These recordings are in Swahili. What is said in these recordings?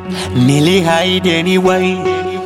Nilihaidi anyway.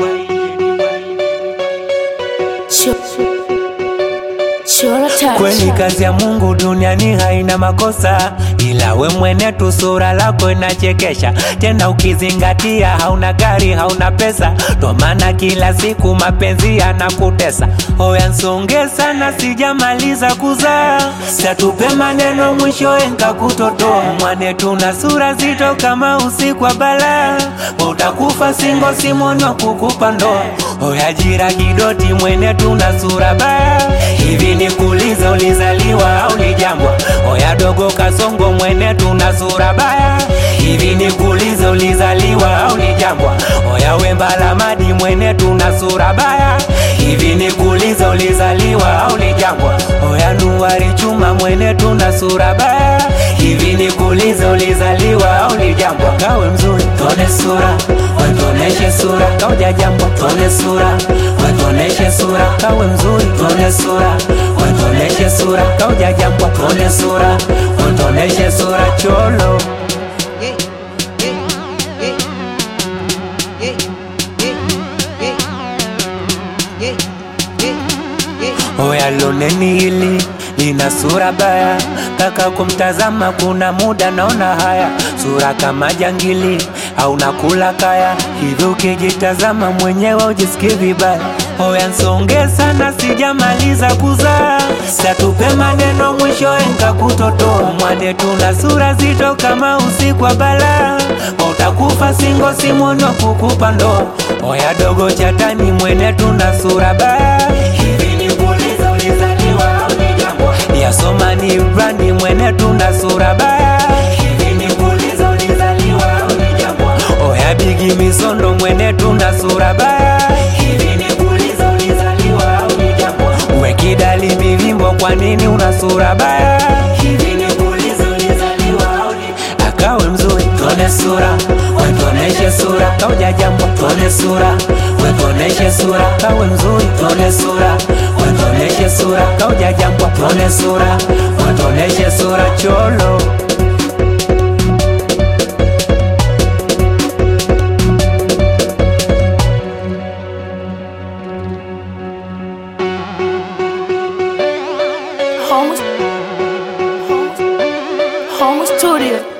Kweli kazi ya Mungu duniani haina makosa, ila we mwene tu sura lako inachekesha. Tena ukizingatia hauna gari, hauna pesa, ndo maana kila siku mapenzi yanakutesa. Oya nsonge sana, sijamaliza kuzaa, satupe maneno mwishowe nkakutotoa. Mwane tuna sura zito kama usiku wa balaa, utakufa singo simoni wa kukupa ndoa. Oya jira kidoti, mwene tuna sura baya hivi nikuulize, ulizaliwa au ni jambwa? Oya dogo kasongo, mwene tuna sura baya. Hivi nikuulize, ulizaliwa au ni jambwa? Oya wembala madi, mwene tuna sura baya. Hivi nikuulize, ulizaliwa au ni jambwa? Oya nuari chuma, mwene tuna sura baya. Hivi nikuulize, ulizaliwa au ni jambwa? Kawe mzuri, tone sura, watoneshe sura, kauja jambwa, tone sura, watoneshe sura, kawe mzuri, tone sura, watoneshe sura, kauja jambwa, tone sura, watoneshe sura, cholo Oya loneni hili lina sura baya, kaka kumtazama kuna muda naona haya, sura kama jangili au nakula kaya, hivi ukijitazama mwenyewe ujisikie vibaya. Oya nsonge sana, sijamaliza kuzaa, satupe maneno mwishowe nkakutotoa. Mwane tuna sura zito kama usiku wa balaa, utakufa singo simoni wa kukupa ndoa. Oya dogo chatani, mwene tuna sura baya hivi nikuulize, ulizaliwa au ni jambwa? Yasoma ni brandi, mwene tuna sura baya hivi nikuulize, ulizaliwa au ni jambwa? Oya bigi misondo, mwene tuna sura baya hivi nikuulize, ulizaliwa au ni jambwa? Wekidali mivimbo, kwa nini una sura baya hivi nikuulize, ulizaliwa au ni akawe mzuri, tone sura, wetoneshe sura, kauja jambo, tone sura, wetoneshe sura, kawe mzuri, tone sura, wetoneshe sura, kauja jambo, tone sura, wetoneshe sura, cholo Home, home, home studio.